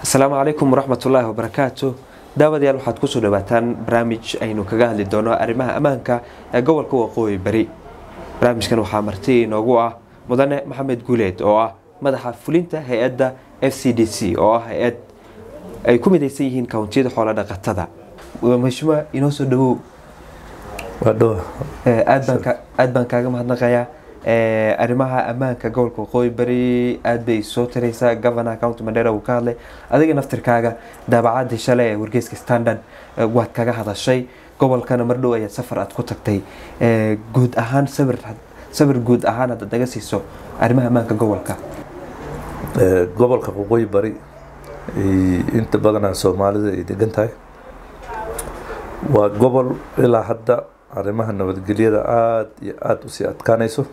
asalaamu calaykum waraxmatullaahi wabarakaatu daawadayaal waxaad kusoo dhawaataan barnaamij aynu kaga hadli doono arrimaha ammaanka ee gobolka waqooyi bari barnaamijkan waxaa marti inoogu ah mudane maxamed guuleed oo ah madaxa fulinta hay-adda f c d c oo ah hay-ad ay ku midaysan yihiin kawntiyada xoola dhaqatada mashuma inoo soo dhawow aad baan kaaga mahadnaqayaa arrimaha ammaanka gobolka waqooyi bari aad bay soo tiraysaa governor county mandera uu ka hadlay adiga naftirkaaga daabacadii shalay ee wargeyska standard waad kaga hadashay gobolkana mardhow ayaad safar aad ku tagtay guud ahaan sawir sawir guud ahaan haddaad naga siiso arrimaha ammaanka gobolka gobolka waqooyi bari inta badanaa soomaalida ay degan tahay waa gobol ilaa hadda arrimaha nabadgelyada aada iyo aada usii adkaanayso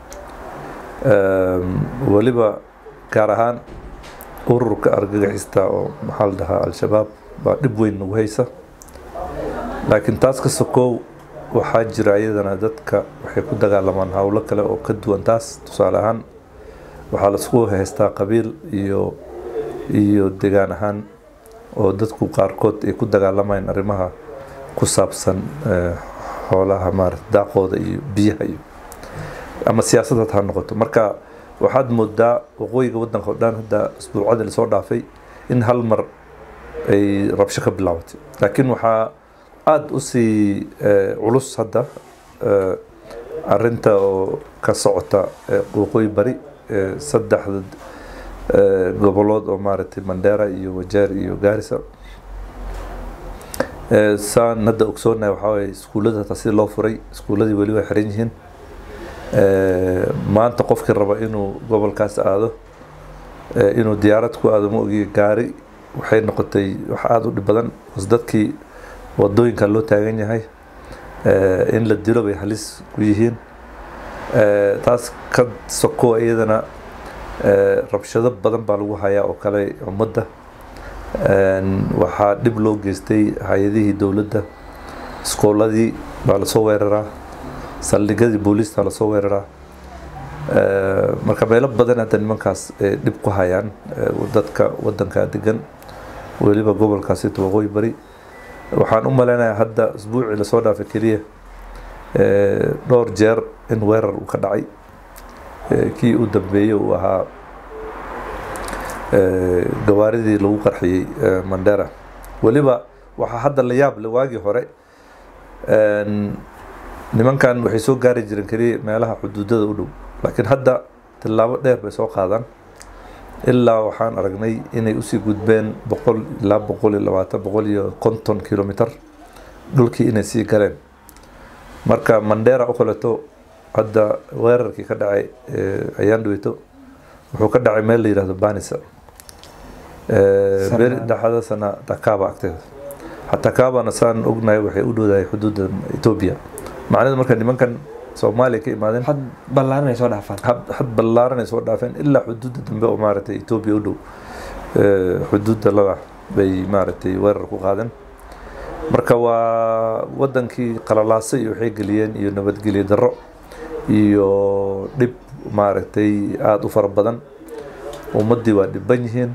weliba gaar ahaan ururka argagixista oo maxaa la dhahaa al-shabaab baa dhib weyn nagu haysa laakiin taas ka sokow waxaa jira iyadana dadka waxay ku dagaalamaan howlo kale oo ka duwan taas tusaale ahaan waxaa laisku haystaa qabiil iyo iyo degaan ahaan oo dadku qaarkood ay ku dagaalamayaan arrimaha ku saabsan xoolaha maarata daaqooda iyo biyaha iyo ama siyaasadaad ha noqoto marka waxaad moodaa waqooyiga wadanka o dhan hadda isbuucadii lasoo dhaafay in hal mar ay rabsho ka bilaabatay laakiin waxaa aada usii culus hadda arinta oo ka socota waqooyi bari saddexda gobolood oo maaragtay mandera iyo wajeer iyo gaarisa saan hadda ogsoonahay waxaa waye iskuullada hataa sida loo furay iskuulladii weli way xiran yihiin maanta qofkii raba inuu gobolkaas aado inuu diyaarad ku aado ma ogiyo gaari waxay noqotay wax aada u dhib badan bas dadkii wadooyinka loo taagan yahay in la dilo bay halis ku yihiin taas ka soko iyadana rabshado badan baa lagu hayaa oo kale ummadda waxaa dhib loo geystay hay-adihii dowladda iskooladii baa lasoo weeraraa saldhigadii booliista lasoo weeraraa marka meelo badan hadda nimankaas dhib ku hayaan dadka wadanka degan weliba gobolkaasito waqooyi bari waxaan u maleynayaa hadda isbuucii lasoo dhaafay keliya dhowr jeer in weerar uu ka dhacay kii u dambeeyey uu ahaa gawaaridii lagu qarxiyey mandera weliba waxaa hadda la yaab le waagii hore nimankan waxay soo gaari jireen keliya meelaha xuduudada u dhow laakiin hadda tillaabo dheer bay soo qaadaan ilaa waxaan aragnay inay usii gudbeen boqol ilaa boqol iyo labaatan boqol iyo konton kilomitr dhulkii inay sii galeen marka mandera u kaleto hadda weerarkii ka dhacay ayaan dhaweyto wuxuu ka dhacay meel la yihahdo banisa beri dhexdasana takaba agteeda takabana saan ognahay waxay u dhowdahay xuduudda etoobiya macnada marka nimankan soomaaliya ka imaadeen had ballaaran ay soo dhaafaan had ballaaran ay soo dhaafeen ilaa xuduudda dambe oo maaragtay etoobiya u dhow xuduudda lala bay maaragtay weerar ku qaadeen marka waa wadankii qalalaasay iyo waxay geliyeen iyo nabadgelyo darro iyo dhib maaragtay aada u fara badan ummaddii waa dhiban yihiin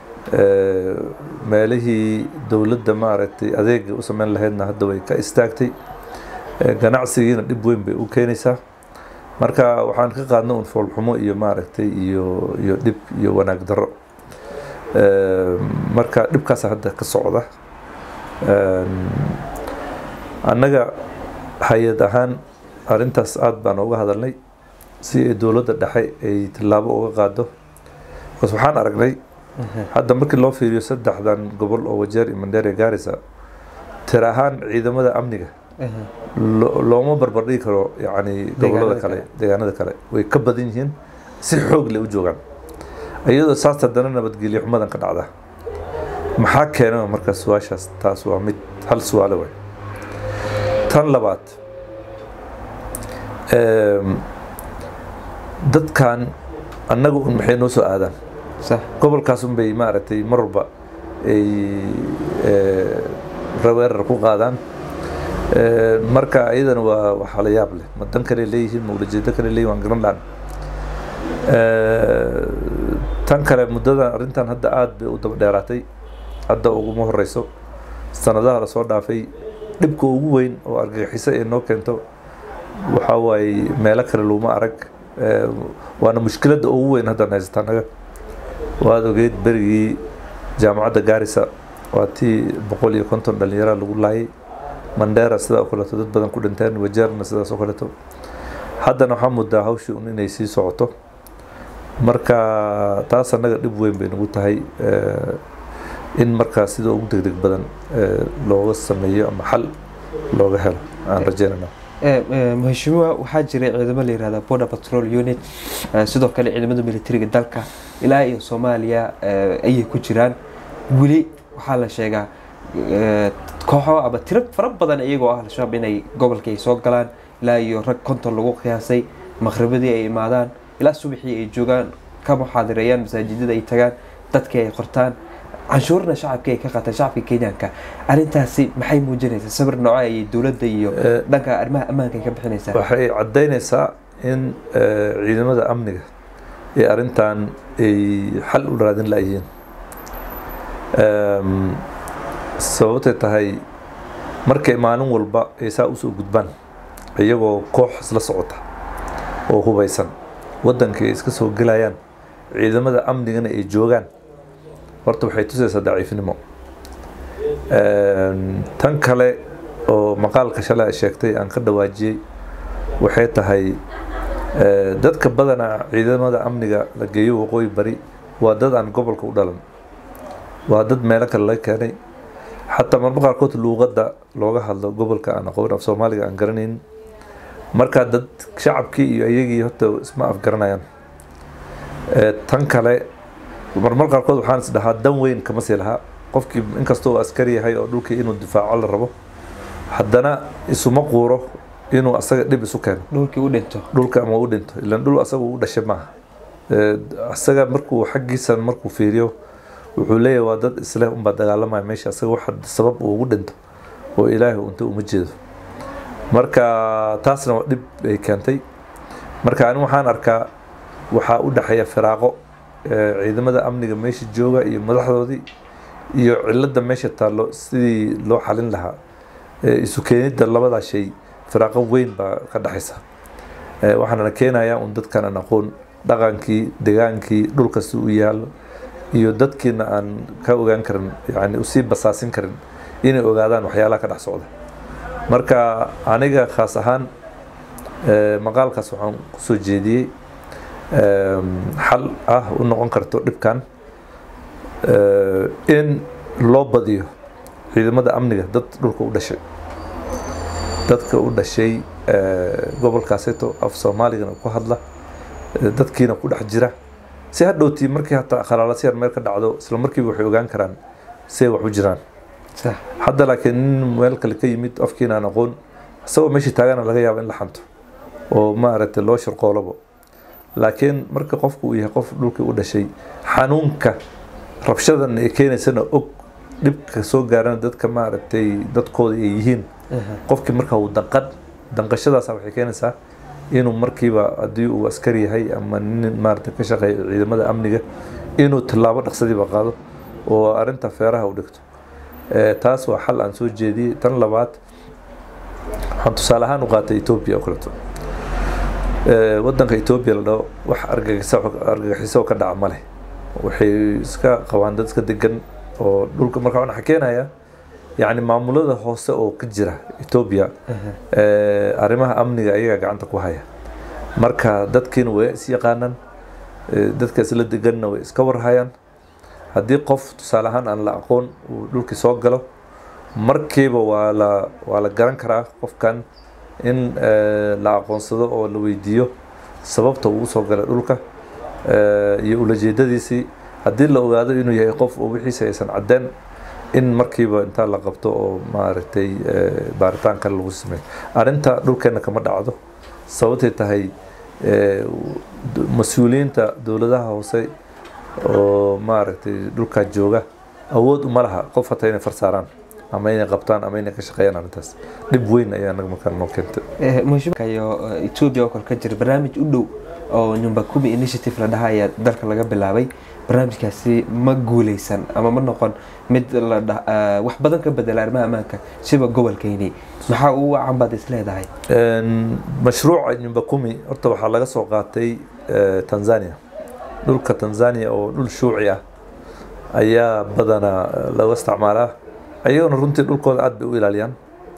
meelihii dowladda maaragtay adeega u sameyn lahaydna hadda way ka istaagtay ganacsigiina dhib weyn bay u keenaysaa marka waxaan ka qaadna un foolxumo iyo maaragtay iyo iyo dhib iyo wanaag darro marka dhibkaasa hadda ka socda annaga hay-ad ahaan arrintaas aada baan uga hadalnay si ay dowladda dhexe ay tillaabo uga qaado bas waxaan aragnay hadda markii loo fiiriyo saddexdan gobol oo wajeer iyo mandera gaarisa tir ahaan ciidamada amniga looma barbardhigi karo yani gobolada kale deegaanada kale way ka badan yihiin si xoog leh u joogaan iyadoo saas haddana nabadgelyo xumadan ka dhacda maxaa keena marka su-aashaas taas waa mid hal su-aale way tan labaad dadkan annaga un maxay noo soo aadaan gobolkaas un bay maaragtay mar walba ay weerar ku qaadaan marka iyadana waa waxaa la yaab leh ma dan kale leeyihiin ma ulajeedo kale leeyihin waan garan lahan tan kale muddadan arrintan hadda aada bay u daba dheeraatay hadda uguma horeyso sanadaha lasoo dhaafay dhibka ugu weyn oo argagixiso ee noo keento waxaa waaye meelo kale laguma arag Eh, waana mushkiladda ugu weyn haddaan haysata annaga waad ogeyd berigii jaamacadda gaarisa waa tii boqol iyo konton dhalinyara lagu laayay mandheera sidaa oo kaleeto dad badan ku dhinteen wajeerna sidaas oo kaleeto haddana waxaa muddaa hawshii un inay sii socoto marka taas annaga dhib weyn bay nagu tahay eh, in markaa sida ugu degdeg badan eh, looga sameeyo ama xal looga helo aan rajeynana Eh, eh, mheshimiwa waxaa jiray ciidamo la yihahda border patrol unit eh, sidoo kale ciidamada militariga dalka ilaa iyo soomaaliya eh, ayay ku jiraan weli waxaa la sheegaa eh, kooxo ama tiro fara badan iyagoo ah al-shabaab inay gobolka ay soo galaan ilaa iyo rag konton lagu qiyaasay maqribadii ay imaadaan ilaa subaxii ay joogaan ka muxaadireeyaan masaajidada ay tagaan dadkii ay qortaan canshuurna shacabkii ay ka qaataan shacabka kenyaanka arrintaasi maxay muujinaysaa sawir nooco ayay dowladda iyo Eh, dhanka arrimaha ammaanka ay ka bixinaysaa waxay caddaynaysaa in eh, ciidamada amniga ee arrintan ay xal u raadin la'yihiin Em, sababtay tahay markay maalin walba ay saa usoo gudbaan iyagoo koox isla socota oo hubeysan waddanka ay iska soo gelayaan ciidamada amnigana ay joogaan horta waxay tusaysaa daciifnimo Em, tan kale oo maqaalka shalay ay sheegtay aan ka dhawaajiyey waxay tahay eh, dadka badanaa ciidamada amniga la geeyo waqooyi bari waa dad aan gobolka u dhalan waa dad meelo kale laga keenay xataa marmar qaarkood luuqadda looga hadlo gobolka aan aqoon af soomaaliga aan garanayn marka dad shacabkii iyo iyagii horta isma afgaranayaan Eh, tan kale marmar qaarkood waxaan is dhahaa dan weyn kama sii lahaa qofkii inkastoo uu askari yahay oo dhulkii inuu difaaco la rabo haddana isuma quuro inuu asaga dhib isu keeno dhulkii u dhinto dhulka ama u dhinto ilan dhul asaga u dhashay maaha Eh, asaga markuu xaggiisa markuu fiiriyo wuxuu leeyahay waa dad isleh unbaa dagaalamaya meesha asaga waxa sabab uu ugu dhinto oo ilaahay unta uma jeedo marka taasna waa dhib ay keentay marka ani waxaan arkaa waxaa u dhexeeya firaaqo eh, ciidamada amniga meesha jooga iyo madaxdoodii iyo cilada meesha taallo sidii loo xalin lahaa Eh, isu keenidda labadaa shay firaaqo weyn baa ka dhexaysa Eh, waxaana keenayaa un dadkan aan aqoon dhaqankii degaankii dhulkasi u yaallo iyo dadkiina aan ka ogaan karin yani usii basaasin karin inay ogaadaan waxyaalaha ka dhex socda marka aniga khaas ahaan eh, maqaalkaas waxaan kusoo jeediyey em, xal ah u noqon karto dhibkan eh, in loo badiyo ciidamada amniga dad dhulka u dhashay dadka u dhashay eh, gobolkaaseeto af soomaaligana ku hadla eh, dadkiina ku dhex jira si hadhowtii markii hataa khalaalasyaar meel ka dhacdo isla markiiba waxay ogaan karaan say wax u jiraan sax hadda laakiin nin meel kale ka yimid afkiina aan aqoon isagoo meeshii taagana laga yaabo in la xanto oo maaragtay loo shirqoolabo laakiin marka qofku uu yahay qof dhulkii u dhashay xanuunka rabshadan ay keenaysana og dhibka soo gaarana dadka maaragtay dadkooda ay yihiin qofkii marka uu danqan danqashadaasa waxay keenaysaa inuu markiiba haddii uu askari yahay ama nin maaragtay ka shaqeeya ciidamada amniga inuu tallaabo dhaqsadiiba qaado oo arrinta feeraha u dhigto Eh, taas waa xal aan soo jeediyey tan labaad waxaan tusaale ahaan u qaatay etoobiya oo kaleeto Eh, waddanka etoobiya la dhaho wax argagixisa argagixiso ka dhaca ma leh waxay iska qabaan dad iska degan oo dhulka marka waxaan keenaya yacni maamulada hoose oo ka jira etoobiya eh, arrimaha amniga ayagaa gacanta ku haya marka dadkiina way is yaqaanaan eh, dadka isla deganna way iska warhayaan haddii qof tusaale ahaan aan la aqoon uu dhulkii soo galo markiiba waa la waa la garan karaa qofkan in eh, la aqoonsado oo la weydiiyo sababta uu usoo galay dhulka eh, iyo ulajeedadiisii haddii la ogaado inuu yahay qof oo wixiisa aysan caddeen in markiiba intaa la qabto oo maaragtay eh, baaritaan kale lagu sameeyo arrinta dhulkeena kama dhacdo sababtay tahay eh, d- mas-uuliyiinta dowladaha hoose oo maaragtay dhulkaa jooga awood uma laha qof hataa inay farsaaraan ama inay qabtaan ama inay ka shaqeeyaan arrintaas dhib weyn ayaa naga markaa noo keentay mheshimiwa iyo eh, ethiopia oo kale ka jira barnaamij u dhow oo nyumba kumi initiative la dhaha ayaa dalka laga bilaabay barnaamijkaasi ma guuleysan ama ma noqon mid la dha- ah, wax badan ka bedela arrimaha ammaanka siba gobolkeyni maxaa ugu wacan baad is leedahay Een, mashruuca nyumba kumi horta waxaa laga soo qaatay eh, tanzania dhulka tanzania oo dhul shuuci ah ayaa badanaa eh, laga isticmaalaa ayaguna runtii dhulkooda aad bay u ilaaliyaan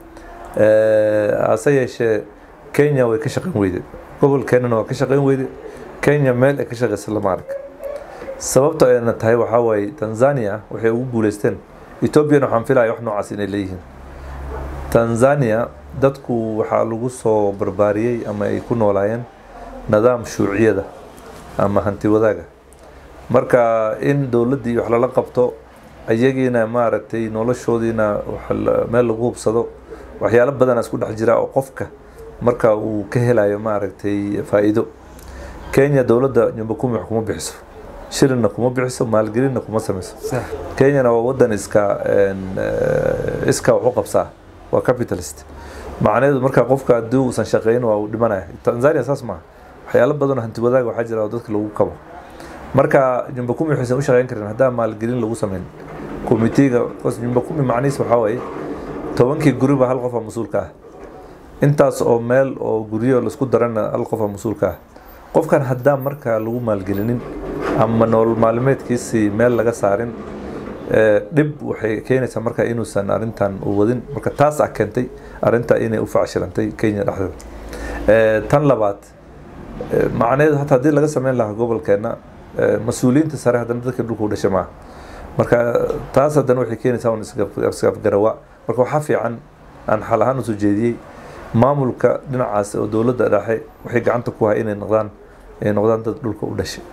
Eh, hase yeeshee kenya way ka shaqayn weyde gobolkeenana waa ka shaqayn weyde kenya meel ay ka shaqaysa lama arag sababta ayna tahay waxaa waaye tanzania waxay ugu guuleysteen ethoobiana waxaan filaya wax noocaas inay leeyihiin tanzania dadku waxaa lagu soo barbaariyey ama ay ku noolaayeen nidaam shuuciyada ama hanti wadaaga marka in dowladdii wax lala qabto ayagiina maaragtay noloshoodiina wax la- meel lagu hubsado waxyaalo badana isku dhex jira oo qofka marka uu ka helayo maaragtay faa'iido kenya dowladda nyumba kumi wax kuma bixiso shilinna kuma bixiso maalgelinna kuma samayso sax kenyana waa wadan iska een, eh, iska wax u qabsaa waa capitalist macnaheedu marka qofka haddii uusan shaqeyn waa uu dhimanaya tanzania saas maaha waxyaalo badan oo hanti wadaag waxaa jira oo dadka lagu kabo marka jumba kumi waxaysan u shaqeyn karin haddaan maalgelin lagu sameyn komitiga jumba kumi macnihiis waxaa waaye tobankii guriba hal qofa mas-uulka ah intaas oo meel oo guryo laisku darana hal qofa mas-uulka ah qofkan haddaan marka lagu maalgelinin ama nolol maalmeedkiisii meel laga saarin eh, dhib waxay keenaysaa marka inuusan arintan u wadin marka taas ah keentay arinta inay u facshilantay kenya dhexdeeda Eh, tan labaad eh, macnaheedu hata haddii laga sameyn lahaa gobolkeena eh, mas-uuliyiinta sare haddana dadka dhulka u dhashay maaha marka taas haddana waxay keenaysaa un isgaf- isgafgarawa marka waxaa fiican aan xal ahaan usoo jeediyey maamulka dhinacaas oo dowladda dhexe waxay gacanta ku hay inay noqdaan ay noqdaan dad dhulka u dhashay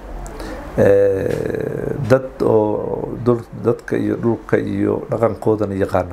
Eh, dad oo dul- dadka iyo dhulka iyo dhaqankoodana yaqaano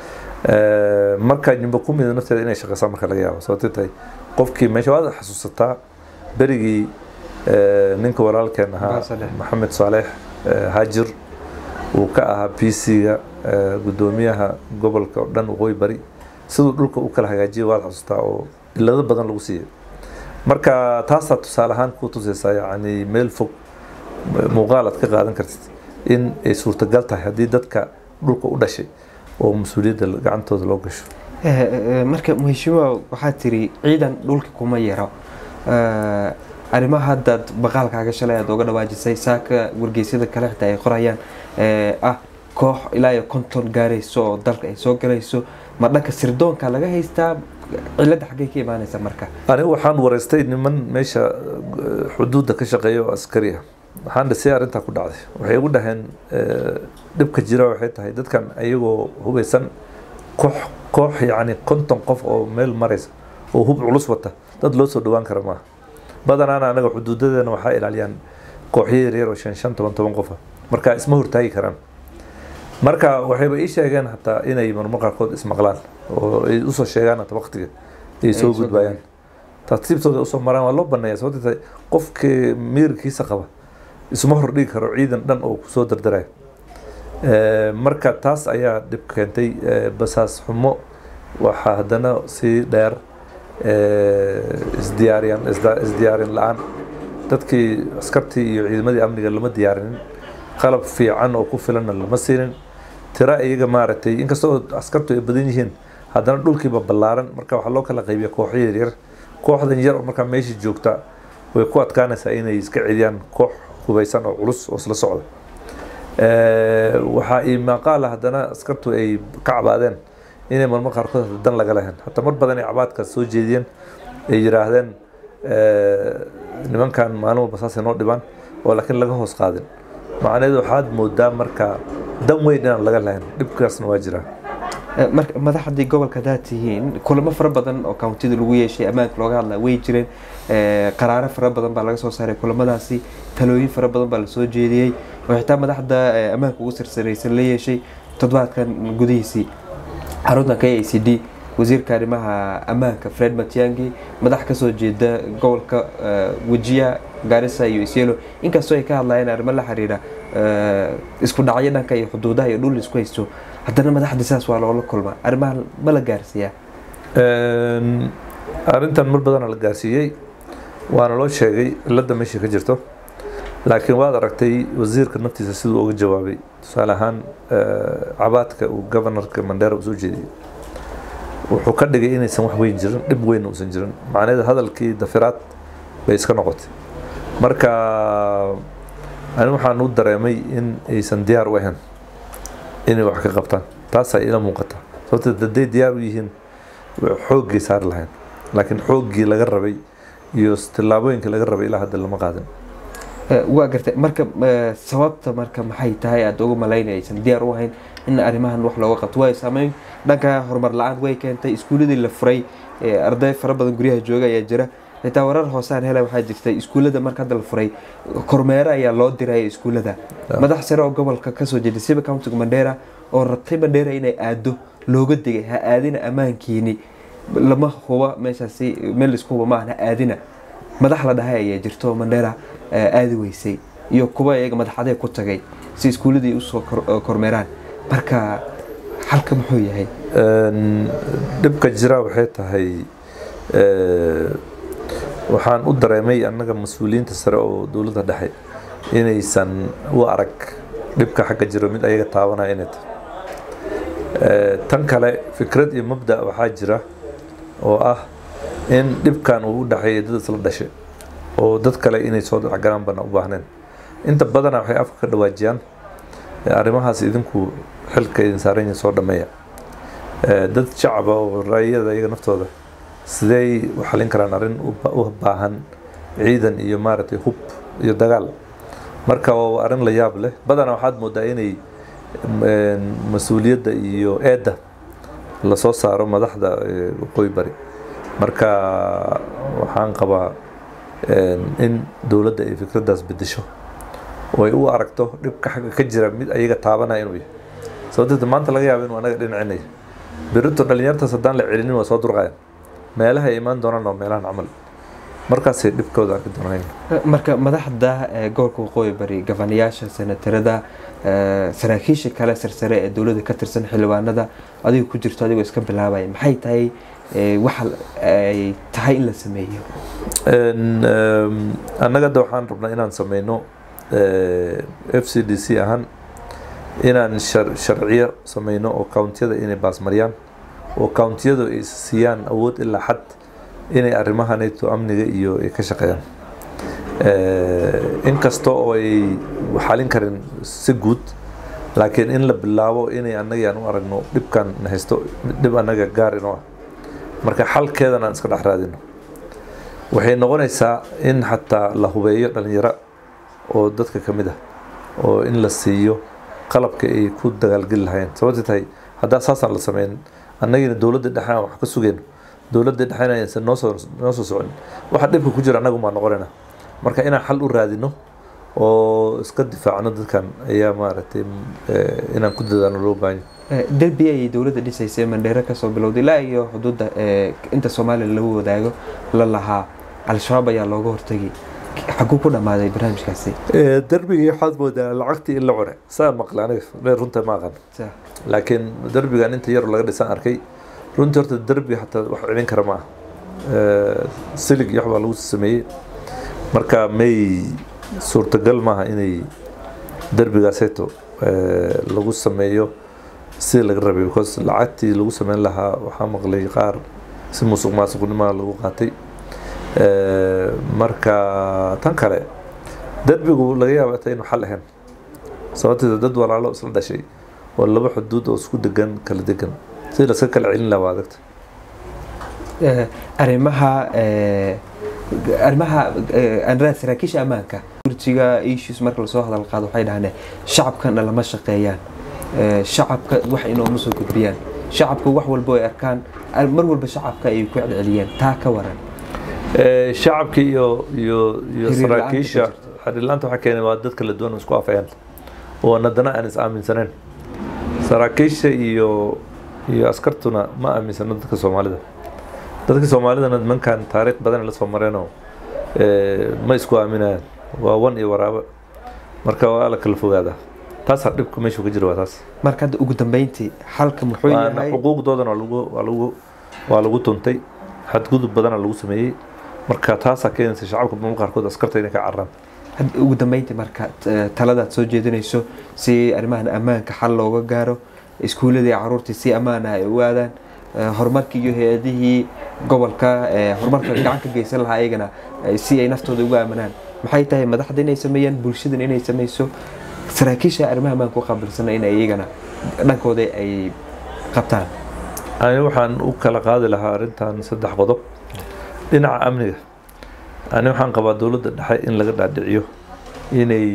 Eh, marka nyumba kumida nafteeda inay shaqeysaa marka laga yaabo sababtay tahay qofkii meesha waad xasuusataa berigii eh, ninka walaalkeen ahaa Maxamed Saleex. maxamed saaleex eh, haajir uu ka ahaa p c-ga gudoomiyaha gobolka oo dhan waqooyi bari siduu dhulka u kala hagaajiyay waad xasuustaa oo ilado badan lagu siiyay marka taasaa tusaale ahaan ku tusaysaa yacni meel fog muuqaal aad ka qaadan kartid in ay suurtagal tahay haddii dadka dhulka u dhashay oo mas-uuliyadda gacantooda loo gasho Eh, eh, marka muheshimiwa waxaa tiri ciidan dhulka kuma yaro Eh, arrimaha haddaad baqaalkaaga shalay aad oga dhawaajisay saaka wargeysyada kale xitaa ay qorayaan eh, ah koox ilaa iyo konton gaarayso oo dalka ay soo galayso ma dhanka sirdoonka laga haystaa cilada xaggay ka imaanaysa marka anigu waxaan wareystay niman meesha eh, xuduudda ka shaqeeya oo askari ah waxaan dhisay arrintaa ku dhacday waxay igu dhaheen eh, dhibka jira waxay tahay dadkan ayagoo hubeysan koox koox yacni konton qof oo meel maraysa oo hub culus wata dad loo soo dhowaan kara maaha badanaana anaga xuduudadeena waxaa ilaaliyaan kooxyo yaryar oo shan shan toban toban qofa marka isma hortaagi karaan marka waxayba ii sheegeen hataa inay marmar qaarkood ismaqlaan oo ay usoo sheegaan hata waqtiga ay soo soo gudbayaan tartiibtooda usoo maraan waa loo baneeya sababta tahay qofkii miirkiisa qaba isuma hordhigi karo ciidan dhan oo kusoo dardarayo Eh, marka taas ayaa dhib keentay eh, basaas xumo waxaa haddana sii dheer eh, isdiyaariyan isda- isdiyaarin la-aan dadkii askartii iyo ciidamadii amniga lama diyaarinin qalab fiican oo ku filanna lama siinin tira iyaga maaragtay inkastoo askartu ay badan yihiin haddana dhulkiiba ballaaran marka waxaa loo kala qaybiya kooxyo yaryar kooxdan yar oo markaa meesha joogta way ku adkaanaysaa inay iska celiyaan koox hubeysan oo culus oo isla socda Eh, waxaa ii maqaala haddana askartu ay ka cabaadeen inay marmar qaarkood hata dan laga lahayn hataa mar badan ay cabaadkaas soo jeediyeen ay yiraahdeen eh, nimankan maalin walba saasay noo dhibaan oo laakiin laga hoos qaadin macnaheedu waxaad moodaa marka dan weyn inaan laga lahayn dhibkaasna waa jiraa Eh, marka madaxdii gobolka haddaad tihiin kulamo fara badan oo countida lagu yeeshay ammaanka looga hadlaa way jireen Eh, qaraaro fara badan baa laga soo saaray kulamadaasi talooyin fara badan baa lasoo jeediyey oo xitaa madaxda eh, ammaanka ugu sarsaraysan la yeeshay toddobaadkan gudihiisii xarunta k a c d wasiirka arrimaha ammaanka fred matiangi madax kasoo jeeda gobolka eh, wejiya gaarisa iyo isyelo inkastoo ay ka hadlayeen arrimo la xiriira eh, isku dhacyo dhanka iyo xuduudaha iyo dhul isku haysto haddana madaxda sidaas waa loola kulmaa arrimaha ma la gaarsiiyaa Een, arrintan mar badana la gaarsiiyey waana loo sheegay cilada meesha ka jirto laakiin waad aragtay wasiirka naftiisa siduu uga jawaabay tusaale ahaan cabaadka uu governorka mandera u soo jeediyey wuxuu ka dhigay inaysan wax weyn jirin dhib weyn uusan jirin macnaheeda hadalkii dafiraad bay iska noqotay marka ani waxaan u dareemay in aysan diyaar u ahayn inay wax ka qabtaan taasaa ila muuqata sababta hadday diyaar u yihiin xooggay saari lahayn laakiin xooggii laga rabay iyo tillaabooyinkii laga rabay ilaa hadda lama qaadin waa gartay marka sababta marka maxay tahay aada uga malaynaysan diyaar u ahayn in arrimahan wax looga qabto waayo saameyn dhanka horumar la-aan way keentay iskuuladii la furay arday fara badan guryaha jooga ayaa jira xitaa warar hoosaan hela waxaa jirtay iskuullada marka hadda la furay kormeero ayaa loo diraya iskuullada madax sare oo gobolka kasoo jeeday siba countiga mandheera oo rabtay mandheera inay aado looga digay ha aadina ammaankiini lama huba meeshaasi meel laisku huba maahan ha aadina madax la dhahay ayaa jirto mandheera aadi weysay iyo kuwa iyaga madaxadee ku tagay si iskuulladii usoo kormeeraan marka xalka muxuu yahay dhibka jira waxay tahay waxaan u dareemay annaga mas-uuliyiinta sare oo dowladda dhexe inaysan u arag dhibka xagga jiro mid ayaga taabanaya inay tahay tan kale fikrad iyo mabda waxaa jira oo ah in dhibkan uu u dhexeeya dad isla dhashay oo dad kale inay soo dhexgalaan bana u baahneen inta badana waxay afka ka dhawaajiyaan arrimahaas idinku xilka idin saaran yihiin soo dhameeya dad shacaba oo raayada iyaga naftooda sidey u xalin karaan arrin u baahan ciidan iyo maaragtay hub iyo dagaal marka waa arrin la yaab leh badanaa waxaad moodaa inay mas-uuliyadda iyo eedda lasoo saaro madaxda waqooyi bari marka waxaan qabaa in dowladda ay fikraddaas bedesho oo ay u aragto dhibka xagga ka jira mid ayaga taabanaya inuu yahay sababteed maanta laga yaabo inuu anaga dhinacinaya berito dhalinyartaas haddaan la celinin waa soo durqayan meelaha ay imaan doonaan waa meelahan camal markaasay dhibkooda arki doonaan marka madaxda gobolka waqooyi bari gafanayaasha senatarada saraakiisha kale sarsare ee dowladda ka tirsan xildhibaanada adiga ku jirto adigoo iska bilaabaya maxay tahay waxa ay tahay in la sameeyo annaga hadda waxaan rabnaa inaan sameyno f c d c ahaan inaan sharciyo sameyno oo countiyada inay baasmariyaan oo countiyadu ay siiyaan awood ilaa xad inay arrimahanayto amniga iyo ay ka shaqeeyaan inkasta oo ay xalin karin si guud laakiin in la bilaabo inay annaga aan u aragno dhibkan na haysto dhib annaga gaar inoo ah marka xalkeedan aan iska dhex raadino waxay noqonaysaa in xataa la hubeeyo dhalinyaro oo dadka ka mid ah oo in la siiyo qalabka ay ku dagaalgeli lahayn sababtay tahay haddaa saasaan la sameyn annagiina dowladda dhexe aan wax ka sugayno dowladda dhexena aysan noo soo noo soo socon waxa dhibka ku jira annagu maa noqonayna marka inaan xal u raadino oo iska difaacno dadkan ayaa maaragtay inaan ku dadaano loo baahan derbi ayay dowladda dhisaysay mandheero kasoo bilowday ilaa iyo xuduudda inta soomaaliya lagu wadaago la lahaa al-shabaab ayaa looga hortagay xaguu ku dhammaaday barnaamijkaasi derbigii waxaad moodaa lacagtii in la cune saa maqla aniga runta ma aqan laakiin derbigan inta yar laga dhisan arkay runtii horta derbi xataa wax celin kara ma ah silig iyo waxbaa lagu sameeyey marka may suurtagal maaha inay derbigaaseeto lagu sameeyo sidii laga rabay because lacagtii lagu sameyn lahaa waxaa maqlay qaar si musuq maasuqnimaa lagu qaatay marka tan kale derbigu laga yaaba ta inuu xal ahayn sababteeda dad walaalo isla dhashay oo laba xuduud oo isku degan kala degan sidii laska kala celin lahaa waa adagta arrimaha arrimaha anraa saraakiisha ammaanka gurjiga issues marka lasoo hadal qaado waxay dhahdeen shacabkana lama shaqeeyaan shacabka wax inooma soo gudbiyaan shacabka wax walba ay arkaan mar walba shacabka ay ku celceliyeen taa ka waran shacabka iyo iyo iyo saraakiisha xiriirlaanta waxaa keenay waa dad kala duwan oo isku afayaan oo haddana aan is aaminsaneyn saraakiisha iyo iyo askartuna ma aaminsano dadka soomaalida dadka soomaalidana nimankan taariikh badan la soo mareenoo ma isku aaminayaan waa wan iyo waraabo marka waa la kala fogaadaa taasaa dhibka meeshu ka jira waa taas marka hadda ugu dambeyntii xalka muxuu yahay xuquuqdoodana waa lagu waa lagu waa lagu tuntay xadgudub badana lagu sameeyey marka taasaa keenaysa shacabka mamal qaarkood askarta inay ka cararaan ugu dambeyntii marka taladaad soo jeedinayso si arrimahan ammaanka xal looga gaaro iskuuladii caruurtii si ammaana ay u aadaan horumarkii iyo hay-adihii gobolka horumarka gacan ka geysan lahaa iyagana si ay naftooda ugu aaminaan maxay tahay madaxda inay sameeyaan bulshadan inay sameyso saraakiisha arrimaha ammaanka u qaabilsana in iyagana dhankooda ay qabtaan ani waxaan u kala qaadi lahaa arrintan saddex qodob dhinaca amniga ani waxaan qabaa dowladda dhexe in laga dhaadhiciyo inay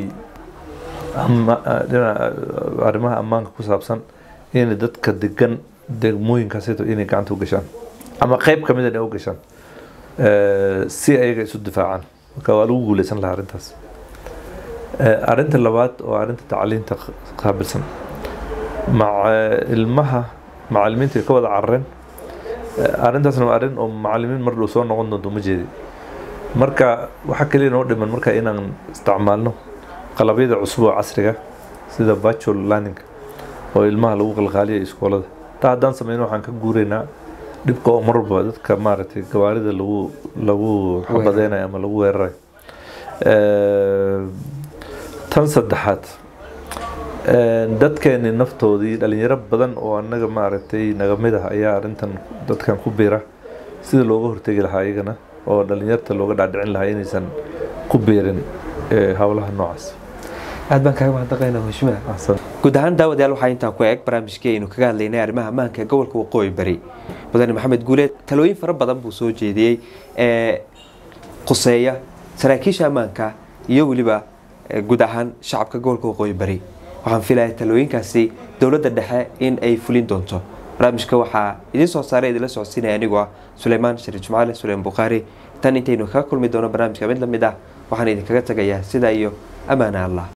arrimaha ammaanka ku saabsan inay dadka degan degmooyinkaasito inay gacanta u gashaan ama qeyb kamid inay u gashaan si ayaga isu difaacaan marka waa lagu guuleysan lahaa arrintaas arrinta labaad oo arrinta tacliinta qaabilsan maca ilmaha macalimiinta ay ka wada carareen arrintaasna waa arrin oo macalimiin mar dhow soo noqon doonto ma jeedi marka waxaa kaliya noo dhiman marka inaan isticmaalno qalabyada cusub oo casriga sida virtual learning oo ilmaha lagu qalqaaliya iskoolada taa haddaan sameyno waxaan ka guureynaa dhibka oo marwalba dadka maaragtay gawaarida lagu lagu xabadeynayo ama lagu weerarayo tan saddexaad dadkeeni naftoodii dhalinyaro badan oo annaga maaragtay naga mid ah ayaa arrintan dadkan ku biira sida looga hortegi lahaa iyagana oo dhalinyarta looga dhaadhicin lahaa inaysan ku biirin howlaha noocaas aad baan kaaga mahadnaqaynaa mashmaa guud ahaan daawadayaal waxaa intaa ku eeg barnaamijkii aynu kaga hadlaynay arrimaha ammaanka ee gobolka waqooyi bari mudane maxamed guuleed talooyin fara badan buu soo jeediyey ee quseeya saraakiisha ammaanka iyo weliba guud ahaan shacabka gobolka waqooyi bari waxaan filayaa talooyinkaasi dowladda dhexe in ay fulin doonto barnaamijka waxaa idiin soo saaray idinla socodsiinaya anigoo ah suleymaan shariif jumcaale suleyman bukhaari tan intaynu kaga kulmi doono barnaamijka mid lamid ah waxaan idinkaga tagayaa sidaa iyo ammaana allah